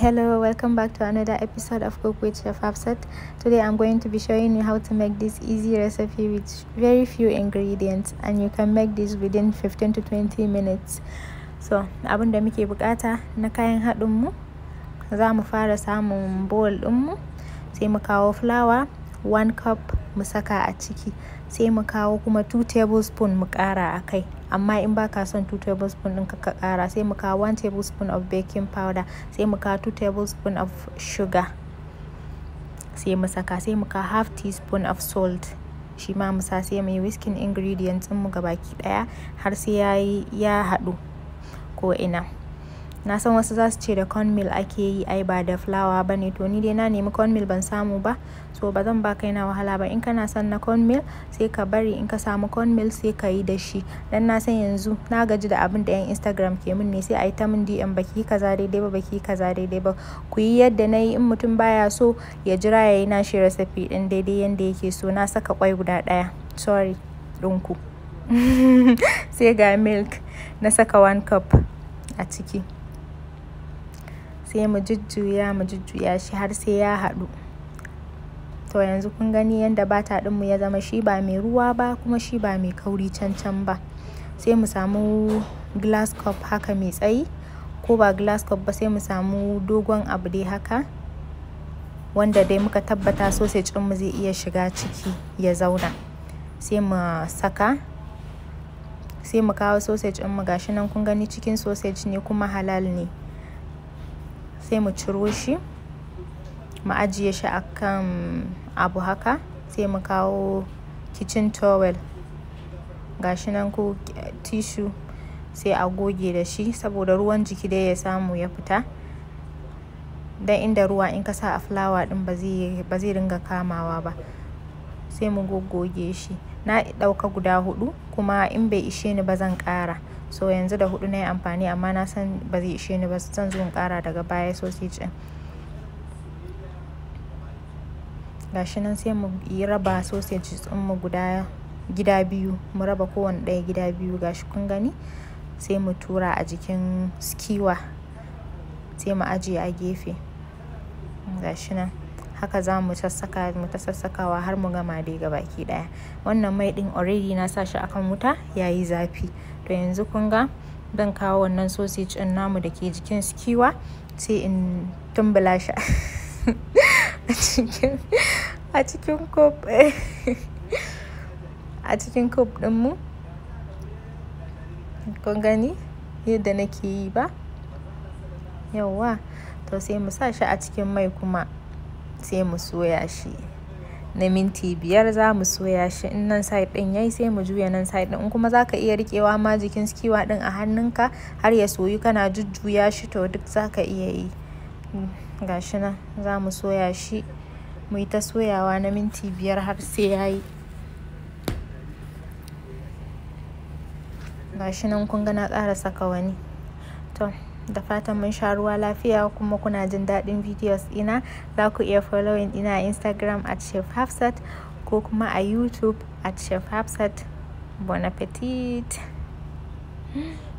hello welcome back to another episode of cook with chef Hafsat today i'm going to be showing you how to make this easy recipe with very few ingredients and you can make this within 15 to 20 minutes so abin da muke bukata na kayan haɗin mu za mu fara samun bowl ɗin mu sai mu kawo flour 1 cup mu saka a ciki sai mu kawo kuma 2 tablespoon mu ƙara a kai amma in baka son 2 tablespoon ɗin ka ƙara sai mu kawo 1 tablespoon of baking powder sai mu kawo 2 tablespoon of sugar sai mu saka sai mu kawo half teaspoon of salt shi ma mu sa sai mu yi whisking ingredients mu gabaki ɗaya har sai ya haɗu ko ina na san wasu za su ce da cornmeal ake yi ai ba da flour ba ne to ni dai na nemi cornmeal ban samu ba so ba zan ba kaina wahala ba in kana son na cornmeal sai ka bari in ka samu cornmeal sai ka yi da shi dan na san yanzu na gaji da abin da yan instagram ke min ne sai a yi ta min dm baki kaza daidai ba baki kaza daidai ba ku yi yadda na yi in mutum baya so ya jira ya yi nashi recipe din daidai yanda yake so na saka kwai guda ɗaya sorry ɗinku sai ga milk na saka one cup a ciki sai mu jujjuya mu jujjuya shi har sai ya haɗu to yanzu kun gani yadda bata ɗinmu ya zama shi ba mai ruwa ba kuma shi ba mai kauri can can ba sai mu samu glass cup haka mai tsayi ko ba glass cup ba sai mu samu dogon abu dai haka wanda dai muka tabbata sausage ɗinmu zai iya shiga ciki ya zauna sai mu saka sai mu kawo sausage ɗinmu gashi nan kun gani cikin sausage ne kuma halal ne sai mu ciro shi mu ajiye shi a kan abu haka sai mu kawo kitchen towel gashi nan ko tissue sai a goge da shi saboda ruwan jiki dai ya samu ya fita dan inda ruwa in ka sa a fulawa din ba zai ringa kamawa ba sai mu goggoge shi na ɗauka guda hudu kuma in bai ishe ni ba zan ƙara so yanzu da hudu na yi amfani amma na san ba zai ishe ni ba zan zo in kara daga baya sausage din gashi nan sai mu yi raba sausage din mu guda gida biyu mu raba kowane ɗaya gida biyu gashi kun gani sai mu tura a jikin skewer sai mu ajiye a gefe gashi nan haka za mu sassaka mu ta sassakawa har mu gama dai gabaki daya wannan mai din already na sa shi akan wuta yayi zafi to yanzu kun ga zan kawo wannan sausage din namu da ke jikin skewer sai in tumbula shi a cikin a cikin cup a cikin cup din mu kun gani yadda nake yi ba yawwa to sai mu sa shi a cikin mai kuma sai mu soya shi na minti biyar za mu soya shi in nan side din yayi sai mu juya nan side din in kuma zaka iya rikewa ma jikin skiwa din a hannunka har ya soyu kana jujjuya shi to duk zaka iya yi gashi nan za mu soya shi mu yi ta soyawa na minti biyar har sai yayi gashi nan kun ga na ƙara saka wani to da fatan mun sha ruwa lafiya kuma kuna jin daɗin videos ina za ku iya following ina a instagram at chef hafsat ko kuma a youtube at chef hafsat bon appetit